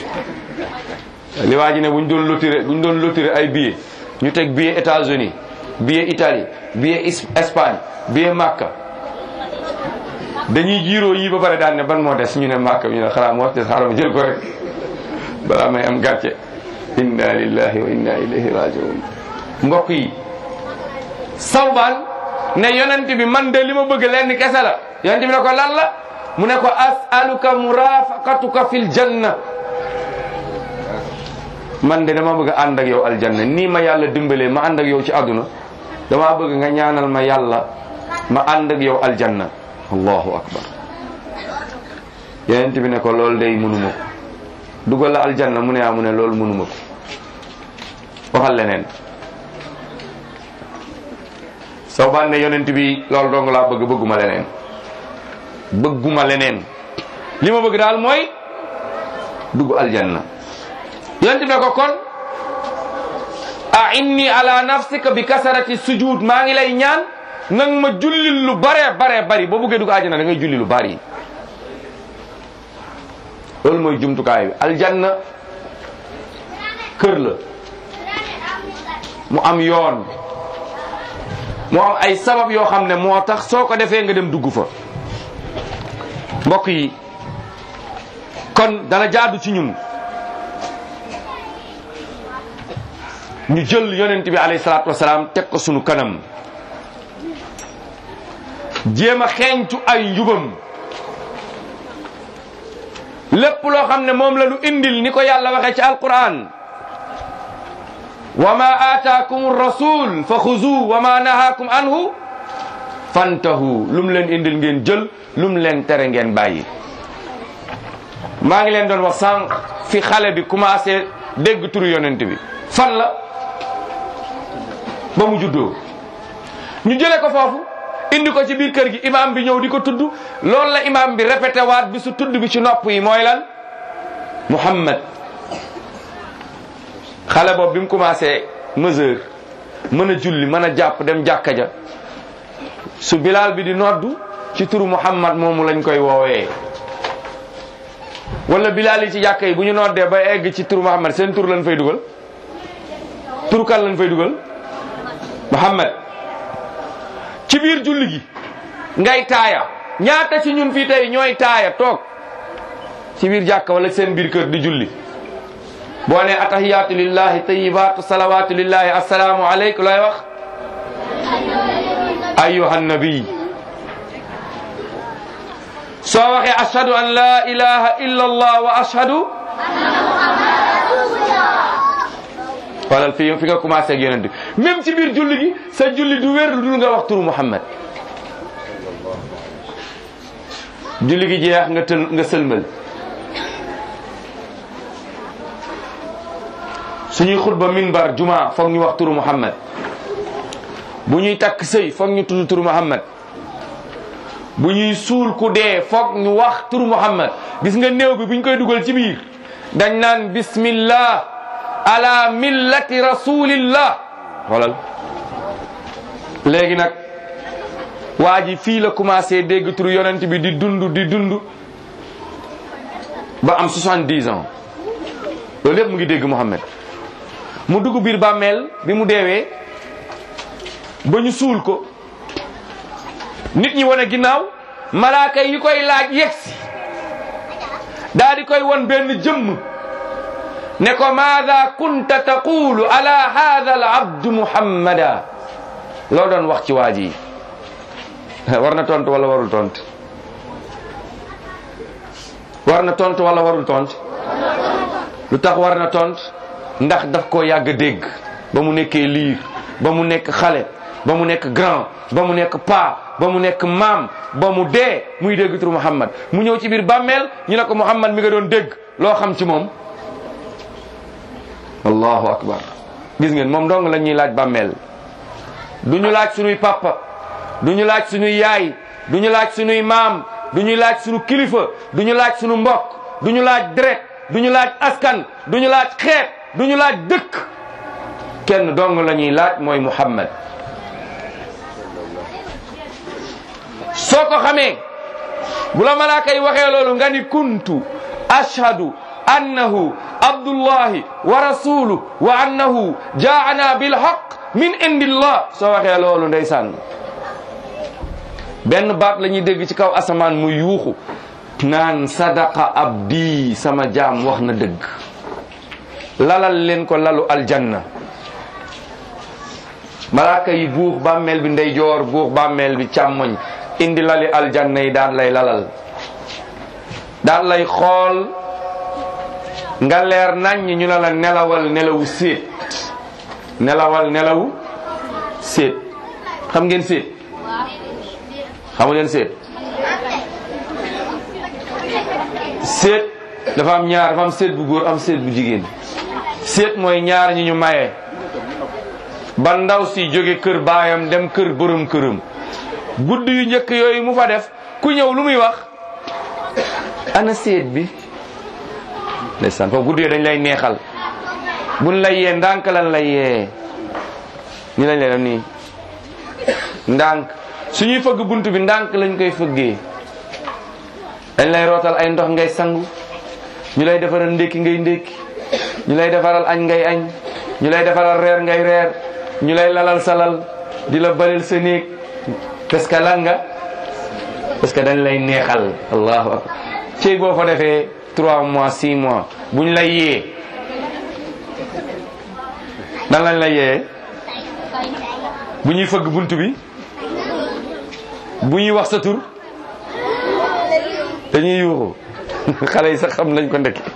Speaker 2: li waa ji ne bu ñu doon lotiré bu ñu doon lotiré ay billets ñu teg billet États-Unis billet Italie billet Espagne billet Makka dañuy jiiroo yii ba pare daan ne ban moo des ñu ne Makka ñu ne xanaa moo des xaaral ma jël ko rek balaa may am gàcce inna lillahi wa inna ilayhi rajiun mbokk yi sawbaan ne yonent bi man de li ma bëgg lenn kese la yonent bi ne ko lan la mu ne ko as'aluka murafaqatuka fil janna man de dama bëgg ànd ak yow aljanna nii ma yàlla dimbalee ma ànd ak yow ci àdduna dama bëgg nga ñaanal ma yàlla ma ànd ak yow aljanna allahu akbar yonent bi ne ko loolu day mënuma ko dugal la aljanna mu ne aa mu ne loolu mënuma ko waxal leneen soo baan ne yonent bi loolu dong laa bëgg bëgguma leneen bëgguma leneen li ma bëgg daal mooy dugg aljanna yonent bi ne ko kon a inni ala nafsika bi kasarati sujud maa ngi lay ñaan nang ma julli lu bare bare bari boo bëggee dugg aljanna da ngay julli lu bari loolu mooy jumtukaay bi aljanna kër la mu am yoon mu am ay sabab yoo xam ne moo tax soo ko defee nga dem dugg fa mbokk yi kon dana jaadu ci ñun ñu jël yonent bi alayhi salaatu wasalaam teg ko sunu kanam jéem a xeeñtu ay njubam lépp loo xam ne moom la lu indil ni ko yàlla waxee ci alquran wa ma aataakum rasul fa xuzu wa ma nahaakum anhu fantahu lu mu leen indil ngeen jël lu mu leen tere ngeen bàyyi maa ngi leen doon wax sànq fi xale bi commencé dégg turu yonent bi fan la ba mu juddoo ñu jële ko foofu indi ko ci biir kër gi imam bi ñëw di ko tudd loolu la imam bi répété waat bi su tudd bi ci nopp yi mooy lan Muhammad xale boobu bi mu commencé mesure mën a julli mën a jàpp dem jàkka ja su bilaal bi di noddu ci turu Muhammad moomu lañ koy woowee wala bilaal yi ci jàkka yi bu ñu noddee ba egg ci tur Muhammad seen tur lañ fay dugal tur kan lañ fay dugal Muhammad ci biir julli gi ngay taaya ñaata ci ñun fii tey ñooy taaya toog ci biir jàkka wala seen biir kër di julli boo ne atahiyaatu lillahi tayibaatu salawaatu lillahi assalaamu aleykum looy wax ayuha nabi soo waxee ashhadu an la ilaha illa allah wa ashhadu walal fi fi nga commencé ak yonent bi même ci biir julli gi sa julli du wér lu dul nga wax turu Muhammad julli gi jeex nga tël nga sëlmal suñuy xutba minbar juma foog ñu wax turu Muhammad bu ñuy takk sëy foog ñu tudd turu Muhammad bu ñuy suul ku dee foog ñu wax turu Muhammad gis nga néew bi bu ñu koy dugal ci biir dañ naan bismillah ala millati rasulillah xoolal léegi nag waa ji fii la commencé dégg turu yonent bi di dund di dund ba am 70 ans loolu yëpp mu ngi dégg Muhammad mu dugg biir bàmmeel bi mu deewee ba ñu suul ko nit ñi wane ginnaaw malaaka yi koy laaj yegsi daa di koy won benn jëmm ne ko maada kunta taqulu ala hada al abdu muhammada loo doon wax ci waa ji war na tontu wala warul tontu war na tontu wala warul tontu lu tax war na tontu ndax daf koo yàgg dégg ba mu nekkee liir ba mu nekk xale ba mu nekk grand ba mu nekk paa ba mu nekk maam ba mu dee muy dégg turu Muhammad mu ñëw ci biir bàmmeel ñu ne ko Muhammad mi nga doon dégg loo xam ci moom allahu akbar gis ngeen moom dong la ñuy laaj bàmmeel du ñu laaj sunuy papa du ñu laaj sunuy yaay du ñu laaj sunuy maam du ñu laaj sunu kilifa du ñu laaj sunu mbokk du ñu laaj deret du ñu laaj askan du ñu laaj xeet du ñu laaj dëkk kenn dong la ñuy laaj mooy Muhammad soo ko xamee bu la malaaka yi waxee loolu nga ni kuntu ashhadu annahu abdullahi wa rasuluhu wa annahu jaana bilhaq min indillah soo waxee loolu ndeysaan benn baat la ñuy dégg ci kaw asamaan mu yuuxu naan sadaqa abdi sama jaam wax na dëgg lalal leen ko lalu aljanna malaaka yi buux bàmmeel bi ndeyjoor buux bàmmeel bi càmmoñ indi lali aljanna yi daan lay lalal daan lay xool nga leer nañ ñu ne la nelawal nelawu séet nelawal nelawu séet xam ngeen séet xamu leen séet séet dafa am ñaar dafa am séet bu góor am séet bu jigéen séet mooy ñaar ñi ñu maye ba ndaw si jóge kër baayam dem kër borom këram guddi yu njëkk yooyu mu fa def ku ñëw lu muy wax ana séet bi ndeysaan foofu guddi yooyu dañ lay neexal buñ lay yee ndànk lan lay yee ni lañ lay def nii ndànk suñuy fëgg bunt bi ndànk lañ koy fëggee dañ lay rootal ay ndox ngay sangu ñu lay defaral ndékki ngay ndékki ñu lay defaral añ ngay añ ñu lay defaral reer ngay reer ñu lay lalal salal di la balil sa néeg parce que lan nga parce que dañ lay neexal allahu akbar ci boo fa defee trois mois six mois buñ lay yee dan lañ lay yee bu ñuy fëgg bunt bi bu ñuy wax sa tur dañuy yuuxu xale yi sax xam nañ ko ndekki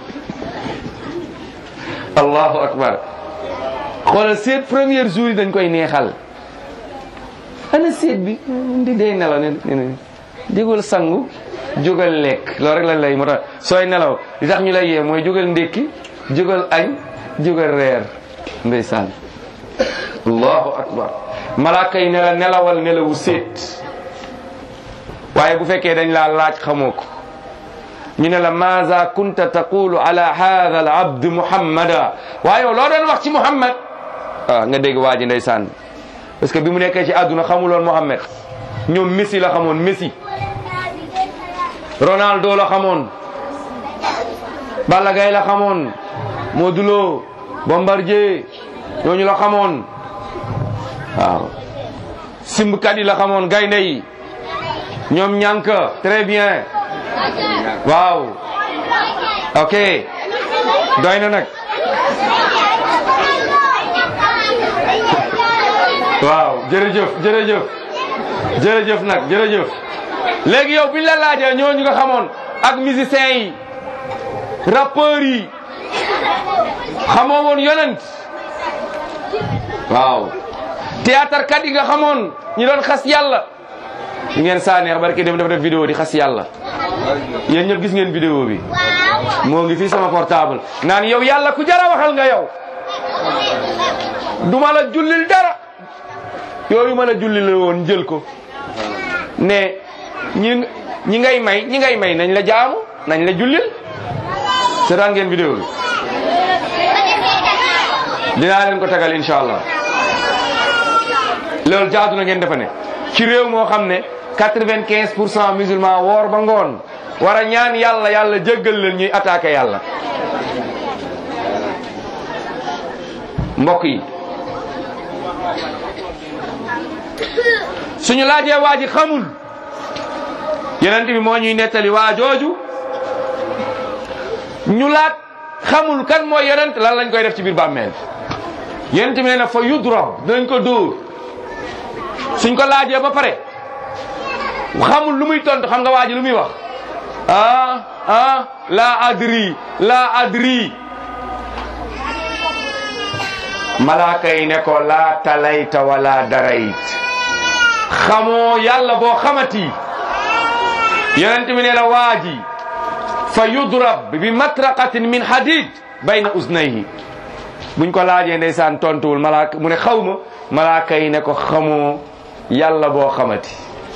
Speaker 2: allahu akbar xoolal seet premier jour yi dañ koy neexal ana seet bi di dee nelaw ne ne jógal sangu jógal lekk loolu rek lañ lay moo tax sooy nelaw li tax ñu lay yee mooy jógal ndékki jógal añ jógal reer ndeysaan allahu akbar malaaka yi ne la nelawal nelawu seet waaye bu fekkee dañ laa laaj xamoo ko ñu ne la maza kunta taqulu ala hada al abd muhammada waaye yow loo doon wax ci muhammad ah nga dégg waa ji ndeysaan parce que bi mu nekkee ci àdduna xamuloon muhammad ñoom messi la xamoon messi ronaldo la xamoon Balla Gaye la xamoon Modou Lo Bombardier ñooñu la xamoon waaw simbkat yi la xamoon gaynde yi ñoom ñànk très bien waaw ok doy na nag waaw jërëjëf jërëjëf jërëjëf nag jërëjëf léegi yow biñ la laajee ñooñu nga xamoon ak musiciens yi rappeurs yi xamoo woon yonent waaw théâtre kat yi nga xamoon ñi doon xas yàlla ñu ngeen saa neex barki dem dafa def vidéo di xas yàlla yéen ñëpp gis ngeen vidéo bi moo ngi fii sama portable naan yow yàlla ku jara waxal nga yow duma la jullil dara yooyu ma la jullil la woon jël ko ne ñi ñi ngay may ñi ngay may nañ la jaamu nañ la jullil seetaan ngeen vidéo bi dinaa leen ko tegal incha allah loolu jaadu na ngeen defa ne ci réew moo xam ne quatre-vingt-quinze pour cent musulman woor ba ngoon war a ñaan yàlla yàlla jéggal leen ñuy attaqué yàlla mbokk yi suñu laajee waa ji xamul yenent bi moo ñuy nettali waa jooju ñu laat xamul kan mooy yonent lan lañ koy def ci biir bàmmeel yonent bi nee na fa yudrab dinañ ko dóor suñ ko laajee ba pare xamul lu muy tontu xam nga waa ji lu muy wax ah ah la adri la adri malaaka yi ne ko la talayta wala darayt xamoo yàlla boo xamati yonent bi nee na waa ji fa yudrab bi matraqatin min hadid bayna uznayhi buñ ko laajee ndeysaan tontuwul malaaka mu ne xaw ma malaaka yi ne ko xamoo yàlla boo xamati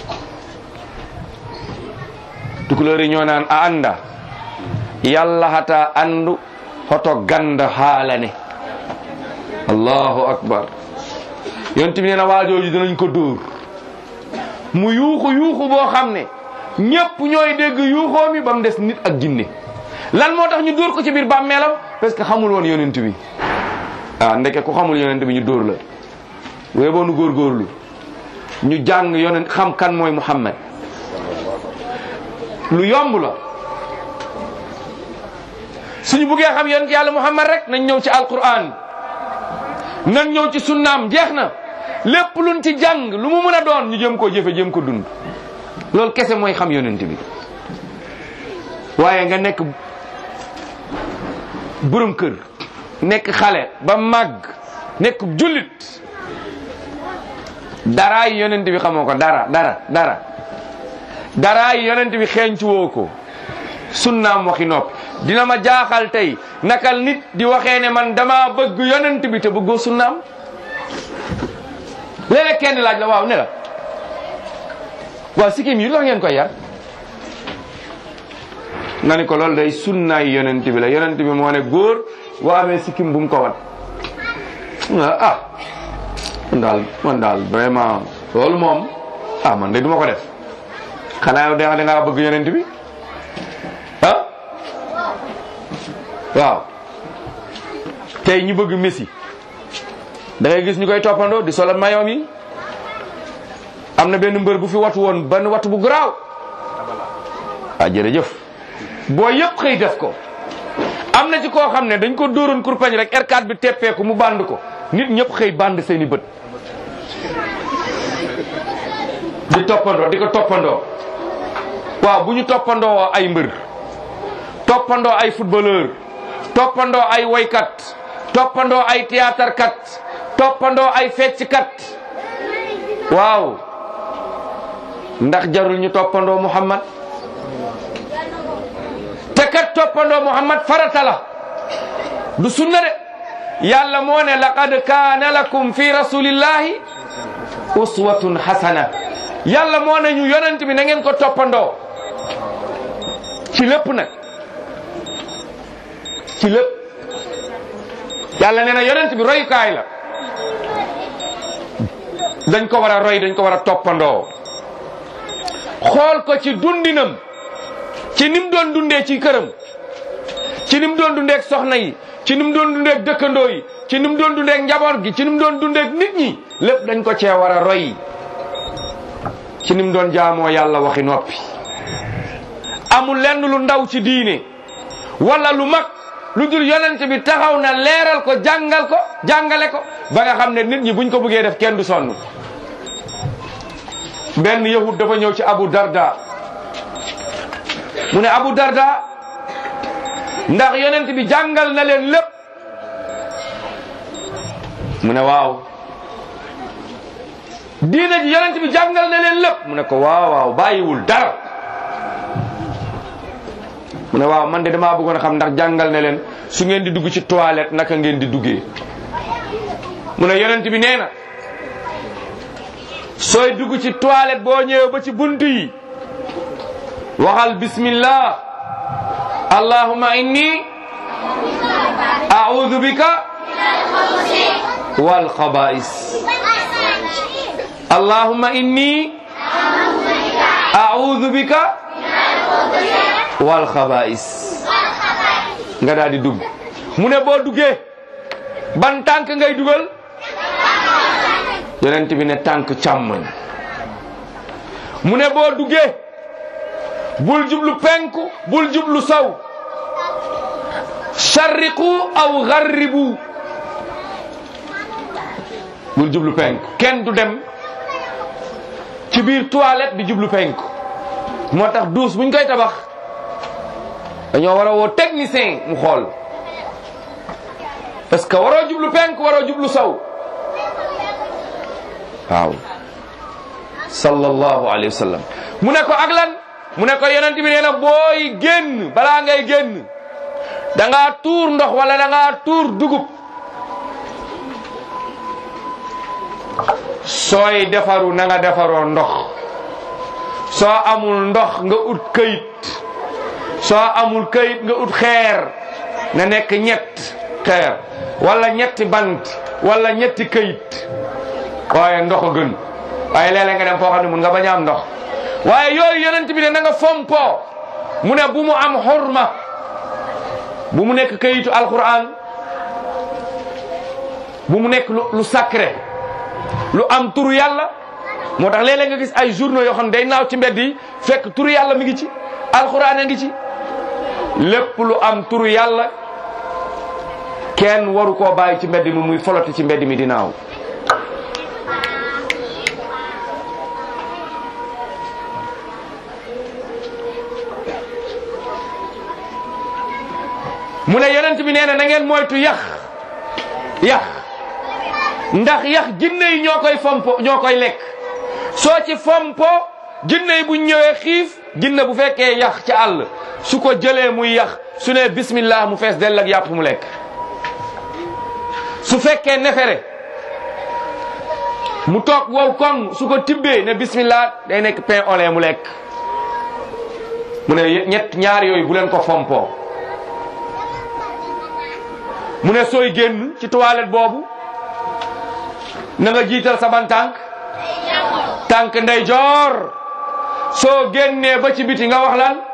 Speaker 2: tukulóor yi ñoo naan a anda yàlla hata andu hoto ganda haalane allahu akbar yonent bi nee na waajooju dinañ ko dóor mu yuuxu yuuxu boo xam ne ñépp ñooy dégg yuuxoo mi ba mu des nit ak jinne lan moo tax ñu dóor ko ci biir bàmmeelam parce que xamul woon yonent bi ah ndeke ku xamul yonent bi ñu dóor la wee boo nu góorgóorlu ñu jàng yonent xam kan mooy Muhammad lu yomb la suñu buggee xam yonent yàlla Muhammad rek nañ ñëw ci alquran nañ ñëw ci sunnaam jeex na lépp luñ ci jàng lu mu mën a doon ñu jëm koo jëfe jëm ko dund loolu kese mooy xam yonent bi waaye nga nekk borom kër nekk xale ba màgg nekk jullit daraay yonent bi xamoo ko dara dara dara daraay yonent bi xeeñcu woo ko sunnaam waxi noppi dina ma jaaxal tey nakal nit di waxee ne man dama bëgg yonent bi te bëggoo sunnaam léeg-léeg kenn laaj la waaw ne la waaw sikkim yi lu tax ngeen koy yar nga ni ko loolu day sunnaay yonent bi la yonent bi moo ne góor boo amee sikkim bu mu ko wat ah man daal man daal vraiment loolu moom ah man de duma ko def xanaa yow da ngaa bëgg yonent bi ah waaw tey ñu bëgg Messi da ngay gis ñu koy toppandoo di solal mayoom yi am na benn mbër bu fi watu woon benn watu bu garaaw ah jërëjëf boo yëpp xëy def ko am na ci koo xam ne dañ ko dóoroon kurpañ rek R4 bi teppeeku mu band ko nit ñëpp xëy band seeni bët di toppandoo di ko toppandoo waaw bu ñu toppandoo ay mbër toppandoo ay footballeur toppandoo ay woykat toppandoo ay théâtre kat toppandoo ay fecckat waaw ndax jarul ñu toppandoo Muhammad te kat toppandoo Muhammad farata la du sunna de yàlla moo ne laqad kaana lakum fi rasulillahi uswatun hasana yàlla moo ne ñu yonent bi na ngeen ko toppandoo ci lépp nag ci lépp yàlla nee na yonent bi royukaay la dañ ko war a roy dañ ko war a toppandoo xool ko ci dundinam ci nim doon dundee ci këram ci ni mu doon dundeek soxna yi ci ni mu doon dundeek dëkkandoo yi ci ni mu doon dundeek njaboot gi ci ni mu doon dundeek nit ñi lépp dañ ko cee war a roy ci ni mu doon jaamoo yàlla waxi noppi amul lenn lu ndaw ci diine wala lu mag lu dul yonent bi taxaw na leeral ko jàngal ko jàngale ko ba nga xam ne nit ñi buñ ko bëggee def kenn du sonn benn yahud dafa ñëw ci Abu Darda mu ne Abu Darda ndax yonent bi jàngal na leen lépp mu ne waaw diina ji yonent bi jàngal na leen lépp mu ne ko waaw waaw bàyyiwul dara mu ne waaw man de damaa bëggoon a xam ndax jàngal na leen su ngeen di dugg ci toilette naka ngeen di duggee mu ne yonent bi nee na sooy dugg ci toilette boo ñëwee ba ci bunt yi waxal bismillah allahumma inni a'udhu bika wal khaba'is allahumma inni a'udhu bika wal khaba'is nga daal di dugg mu ne boo duggee ban tànk ngay dugal yonent bi ne tànk càmmoñ mu ne boo duggee bul jublu penku bul jublu saw sharriqu aw gharribu bul jublu penku kenn du dem ci biir toilette di jublu penku moo tax douche buñ koy tabax dañoo war a woo technicien mu xool parce que waroo jublu penku waroo jublu saw waaw sallallahu alayhi wa sallam mu ne ko ak lan mu ne ko yonent bi nee na booy génn balaa ngay génn da ngaa tuur ndox wala da ngaa tuur dugub sooy defaru na nga defaroo ndox soo amul ndox nga ut këyit soo amul këyit nga ut xeer na nekk ñett xeer wala ñetti bant wala ñetti këyit waaye ndox a gën waaye léeg-léeg nga dem foo xam ne mun nga bañ a am ndox waaye yooyu yonent bi ne na nga fompoo mu ne bu mu am xorma bu mu nekk kayitu alquran bu mu nekk lu lu sacré lu am turu yàlla moo tax léeg-léeg nga gis ay journaux yoo xam ne day naaw ci mbedd yi fekk turu yàlla mi ngi ci alquran a ngi ci lépp lu am turu yàlla kenn waru koo bàyyi ci mbedd mi muy foloti ci mbedd mi di naaw mu ne yonent bi nee na na ngeen moytu yax yax ndax yax jinne yi ñoo koy fompo ñoo koy lekk soo ci fompo jinne yi buñ ñëwee xiif jinne bu fekkee yax ci àll su ko jëlee muy yax su ne bismillah mu fees dell ak yàpp mu lekk su fekkee nefere mu toog wow koŋ su ko tibbee ne bismillah day nekk pain au lait mu lekk mu ne ñett ñaar yooyu bu leen ko fompoo mu ne sooy génn ci toilette boobu na nga jiital sa ban tànk tànk ndeyjoor soo génnee ba ci biti nga wax lan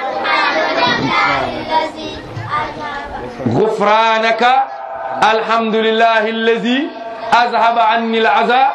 Speaker 2: gufranaka alhamdulillahi allazi azhaba anni al aza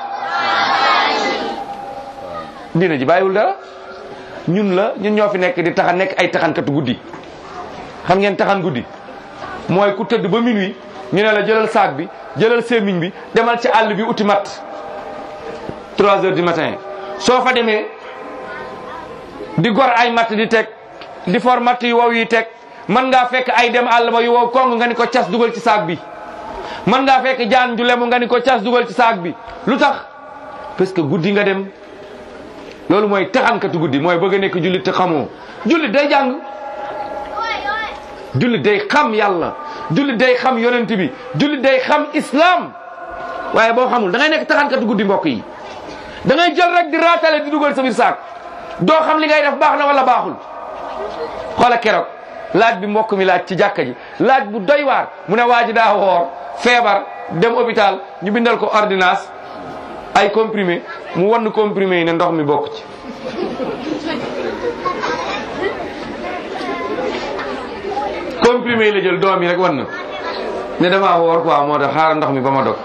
Speaker 2: dina ji bàyyiwul dara ñun la ñun ñoo fi nekk di taxan nekk ay taxankatu guddi xam ngeen taxan guddi mooy ku tëdd ba minuit ñu ne la jëlal saak bi jëlal sémmiñ bi demal ci àll bi uti mat 3 heures du matin soo fa demee di gor ay matt di teg di for matt yu wow yi teg mën ngaa fekk ay dem àll ba yu wow kong nga ni ko cas dugal ci saak bi mën ngaa fekk jaan ju lemu nga ni ko cas dugal ci saak bi lu tax parce que guddi nga dem loolu mooy taxankatu guddi mooy bëgg a nekk jullit te xamoo jullit day jàng jullit day xam yàlla jullit day xam yonent bi jullit day xam islam waaye boo xamul da ngay nekk taxankatu guddi mbokk yi da ngay jël rek di raatale di dugal sa biir saak doo xam li ngay def baax na wala baaxul xoola keroog laaj bi mbokk mi laaj ci jàkka ji laaj bu doy waar mu ne waa ji daa woor feebar dem hôpital ñu bindal ko ordonnance ay comprimé mu wann comprimé yi ne ndox mi bokk ci comprimé yi la jël doom yi rek wan na ne damaa woor quoi moo tax xaaral ndox mi ba ma dog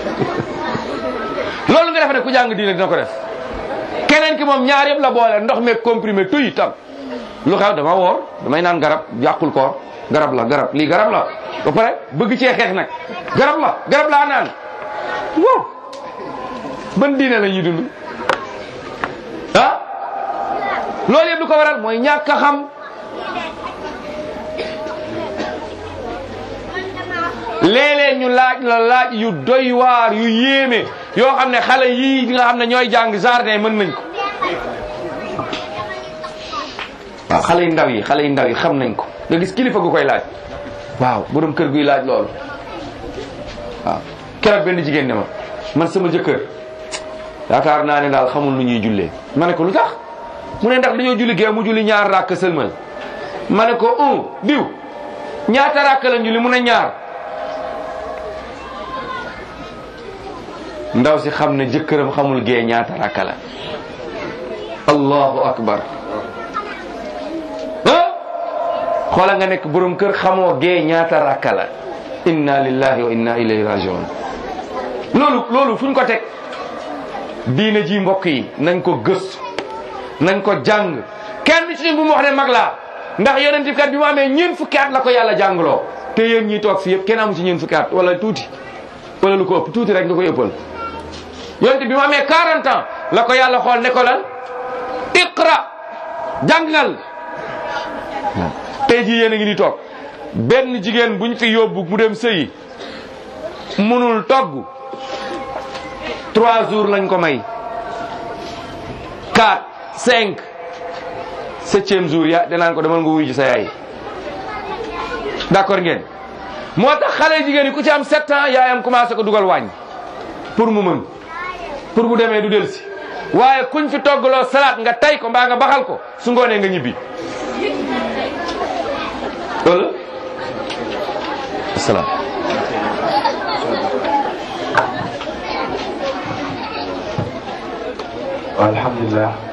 Speaker 2: loolu nga def rek ku jàng diine dina ko def keneen ki moom ñaar yëpp la boole ndox meeg comprimé tuy tam lu xew dama woor damay naan garab yàqul koor garab la garab lii garab la ba pare bëgg cee xeex nag garab la garab laa naan wow ban diine la ñuy dund ah loolu yëpp lu ko waral mooy ñàkk a xam léeg-léeg ñu laaj la laaj yu doy waar yu yéeme yoo xam ne xale yii nga xam ne ñooy jàng jardin mën nañ ko waaw xale yu ndaw yi xale yu ndaw yi xam nañ ko nga gis kilifa gu koy laaj waaw borom kër guy laaj loolu waaw keroog benn jigéen ne ma man sama jëkkër yaakaar naa ne daal xamul lu ñuy jullee ma ne ko lu tax mu ne ndax dañoo julli gee mu julli ñaar ràkk sëlmal ma ne ko un diw ñaata ràkk la julli mu ne ñaar ndaw si xam ne jëkkëram xamul gee ñaata ràkk la allahu akbar ah xoola nga nekk borom kër xamoo gee ñaata ràkk la inna lillahi wa inna ilayhi rajiun loolu loolu fu ñu ko teg diine ji mbokk yi nañ ko gëstu nañ ko jàng kenn ci ñun bu mu wax ne mag laa ndax yonent kat bi mu amee ñeent fukki at la ko yàlla jàngloo te yéen ñi toog fi yëpp kenn amu ci ñeent fukki at wala tuuti wala lu ko ëpp tuuti rek nga koy ëppal yonent bi mu amee 40 ans la ko yàlla xool ne ko lan iqra jàngal tey jii yéen a ngi ni toog benn jigéen buñ fi yóbbu mu dem sëyi munul togg trois jours lañ ko may quatre cinq septième jour ya danaan ko demal nga wuy ji sa yaay d'accord ngeen moo tax xale jigéen yi ku ci am sept ans yaayam commencé ko dugal wàññ pour mu mën pour bu demee du delsi waaye kuñ fi toggaloo salade nga tay ko mbaa nga baxal ko su ngoonee nga ñibbi loolu asalaam
Speaker 1: alhamdulilah